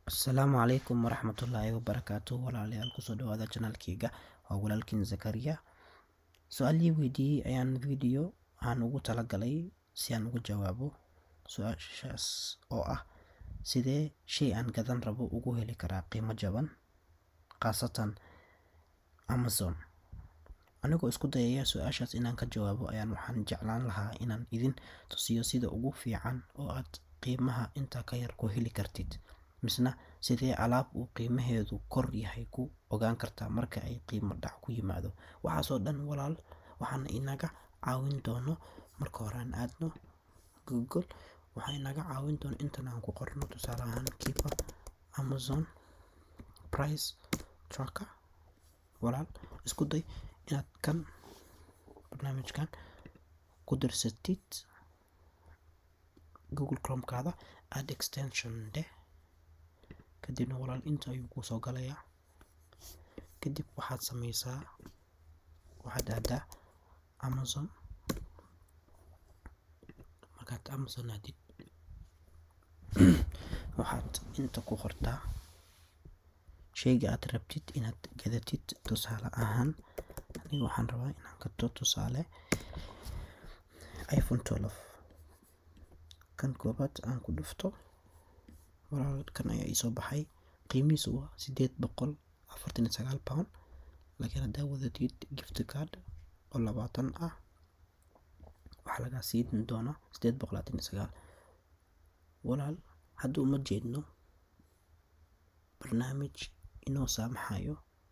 asalaamu calaykum waraxmatullaahi wabarakaatu walaalayaal kusoo dhawaada janaalkeyga waa walaalkiin zakariya su-aalii weydiiyey ayaan video aan ugu talagalay si aan ugu jawaabo su-aashaas oo ah sidee shay aan gadan rabo ugu heli karaa qiimo jaban khaasatan amazon anigoo isku dayaya su-aashaas inaan ka jawaabo ayaan waxaan jeclaan lahaa inaan idin tusiyo sida ugu fiican oo aad qiimaha intaa ka yar ku heli kartid misna sidee alaab uu qiimaheedu kor yahay ku ogaan kartaa marka ay qiimo dhac ku yimaado waxaasoo dhan walaal waxaana inaga caawin doono marka hore aan aadno google waxaa inaga caawin doono intan aan ku qorno tusaale ahaan keeper amazon price tracker walaal isku day inaad kan barnaamijkan ku dirsatid google chromekaada add extension deh kadibna walaal inta ayuu kuu soo galayaa kadib waxaad sameysaa waxaad aadaa amazon markaad amazon aadid waxaad inta ku qortaa sheyga aad rabtid inaad gadatid tusaale ahaan aniga waxaan rabaa inaan gato tusaale iphone twelve kan koobaad aan ku dhufto walaalkan ayaa iisoo baxay qiimihiisu waa sideed boqol afartan iyo sagaal pound laakiin haddaa wadatid gift card oo labaatan ah waxaa lagaa siin doonaa sideed boqol labaatan iyo sagaal walaal hadda uma jeedno barnaamij inoo saamaxayo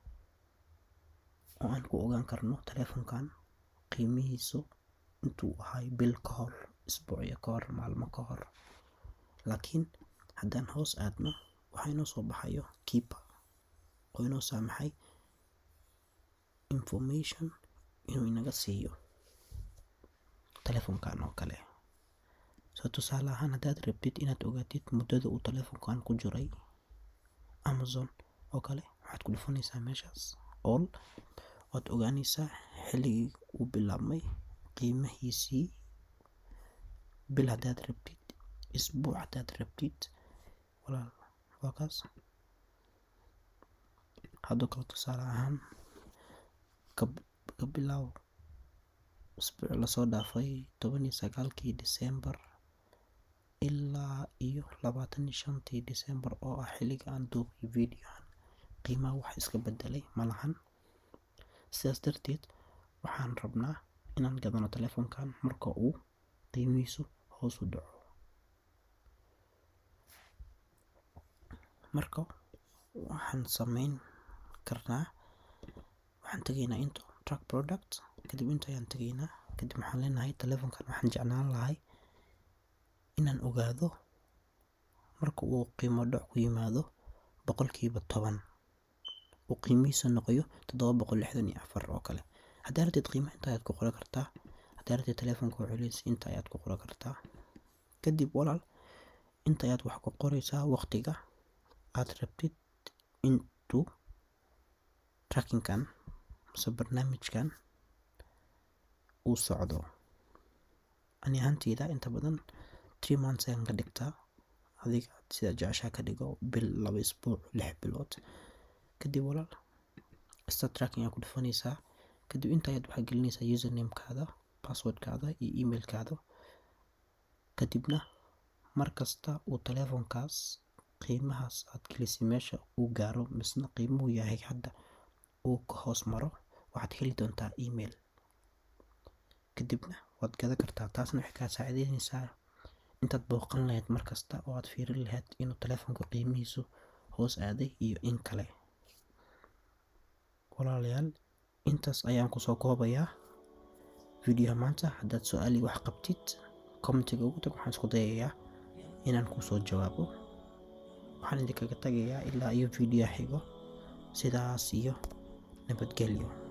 oo aan ku ogaan karno telefonkan qiimihiisu intuu ahay bil ka hor isbuucyo ka hor maalmo ka hor laakiin haddaan hoos aadno waxaa inoo soo baxayo keeper oo inoo saamaxay information inuu inaga siiyo telefonkan oo kale soo tusaale ahaan haddaad rabtid inaad ogaatid muddada uu telefonkan ku jiray amazon oo kale waxaad ku dhufanaysaa meeshaas all waad ogaanaysaa xilligii uu bilaabmay qiimahiisii bil haddaad rabtid isbuuc haddaad rabtid walaal waa kaas haddoo kale tusaale ahaan ka bilaaw isbuuc lasoo dhaafay toban iyo sagaalkii december ilaa iyo labaatan iyo shantii december oo ah xilliga aan duubay videohan qiimaha wax iska bedelay malahan sidaas darteed waxaan rabnaa inaan gadano telefonkan marka uu qiimihiisu hoos u dhaco marka waxaan sameyn karnaa waxaan tegaynaa into track product kadib inta ayaan tegaynaa kadib waxaan leenahay telefonkan waxaan jeclaan lahay inaan ogaado marka uu qiimo dhac ku yimaado boqolkiiba toban uu qiimihiisa noqoyo toddoba boqol lixdan iyo afar oo kale haddaa rabteed qiimaha inta ayaad ku qoran kartaa haddaa rabteed telefonka oo culays inta ayaad ku qoran kartaa kadib walaal inta ayaad wax ku qoraysaa waqtiga aad rabtid intuu trackingkan mase barnaamijkan uu socdo ani ahaanteyda inta badan three months ayaan ka dhigtaa adiga sida jeceshaa ka dhigo bil laba isbuuc lix bilood kadib walaal sta tracking ayaa ku dhufanaysaa kadib inta ayaad waxaa gelinaysaa usernamekaada passwordkaada iyo emailkaada kadibna markasta uu telefonkaas qiimahaas aad gelisay meesha uu gaaro misna qiimuhu yahay hadda uu ka hoos maro waxaad heli doontaa email kadibna waad gadan kartaa taasna waxay kaa saacideynaysaa intaad booqan lahayd markasta oo aad fiirin lahayd inuu telefonka qiimihiisu hoos aaday iyo in kale walaalayaal intaas ayaan kusoo koobayaa videoha maanta haddaad su-aali wax qabtid commentiga ugu tag waxaan isku dayayaa inaan kusoo jawaabo waxaan idinkaga tagayaa ilaa iyo video xigo sidaas iyo nabadgelyo